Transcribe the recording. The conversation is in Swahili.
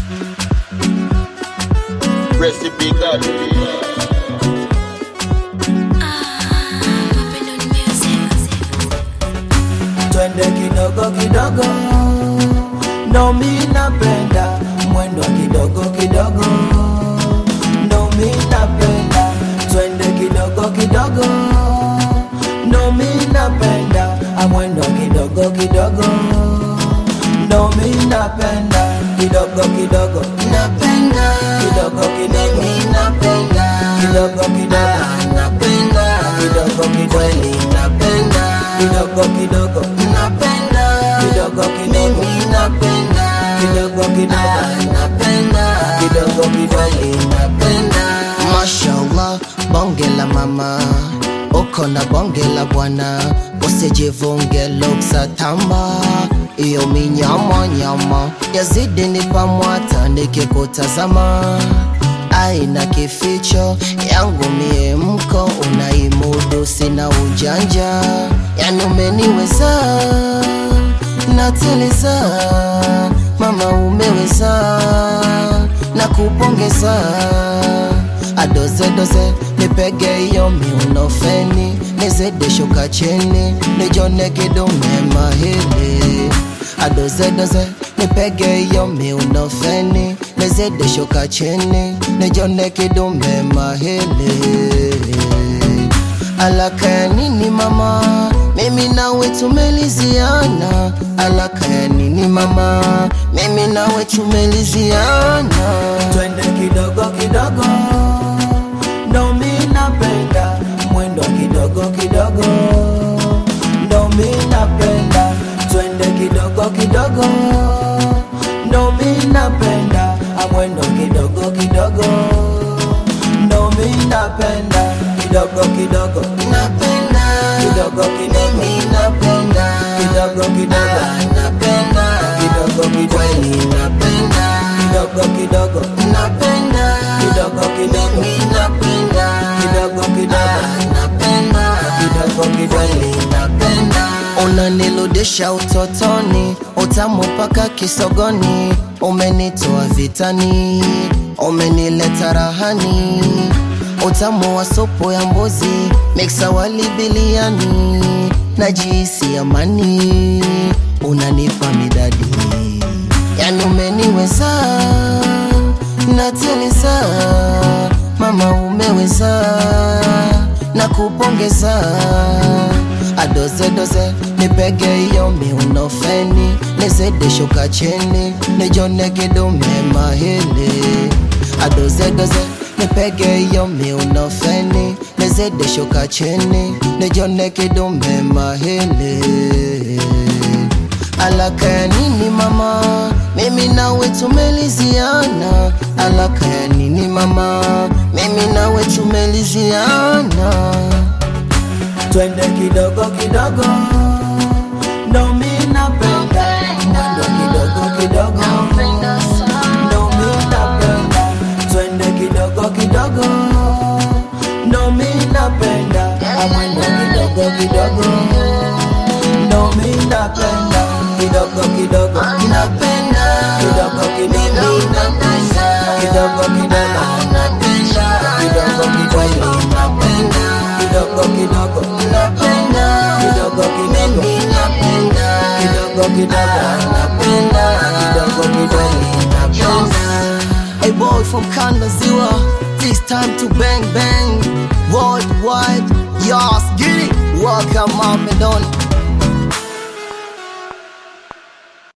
Recipe God. twende kidogo kidogo, ndo mi napenda mwendo kidogo kidogo, ndo mi napenda twende kidogo kidogo, ndo mi napenda amwendo kidogo kidogo, ndo mi napenda kidogo kidogo, napenda kidogo kidogo, napenda kidogo kidogo, napenda kidogo kidogo, kweli napenda kidogo kidogo napenda kidogo kidogo napenda kidogo kidogo napenda kidogo kidogo napenda Mashallah, bonge la mama uko na bonge la bwana, usijivunge luksa tamba, iyo minyama nyama yazidi nipamwata nikikutazama aina kificho yangu mie mko unaimudu, sina ujanja, yani umeniweza nateleza, mama umeweza na kupongeza adozedoze nipege iyo miunofeni nizidi shuka chini nijone kidume mahili adozedoze nipege iyo miunofeni nizidi shuka chini nijone kidume mahili alaka ya nini mama mimi nawe tumeliziana alaka ya nini mama mimi nawe tumeliziana twende kidogo kidogo, ndo mi napenda mwendo kidogo kidogo, ndo mi napenda twende kidogo kidogo, ndo mi napenda amwendo kidogo kidogo, ndo mi napenda kidogo kidogo, napenda kidogo kidogo, napenda kidogo kidogo, napenda kidogo kidogo, kweli napenda kidogo kidogo napenda kidogo kidogo napenda kidogo kidogo napenda kidogo kidogo napenda unanirudisha utotoni, utamu mpaka kisogoni, umenitoa vitani, umenileta rahani, utamu wa supu ya mbuzi, miksa wali biliani, najisi amani, unanipa midadi, yani umeniweza nateleza, mama umeweza na kupongeza adozedoze nipege iyo miunofeni nizidi shuka chini nijone kidume mahili adozedoze nipege iyo miunofeni nizidi shuka chini nijone kidume mahili alaka ya nini mama mimi nawe tumeliziana alaka ya nini mama mimi nawe tumeliziana twende kidogo kidogo, ndo mi napenda mwendo kidogo kidogo, ndo mi napenda twende kidogo kidogo, ndo mi napenda mwendo kidogo kidogo, ndo mi napenda kidogo kidogo, napenda kidogo kidogo, napenda kidogo kidogo, napenda kidogo kidogo, napenda kidogo kidogo, napenda kidogo kidogo, napenda kidogo kidogo, napenda kidogo kidogo, napenda A boy from Kanda Ziwa, this time to bang bang worldwide. Yas, get it. Welcome, Mom and Don.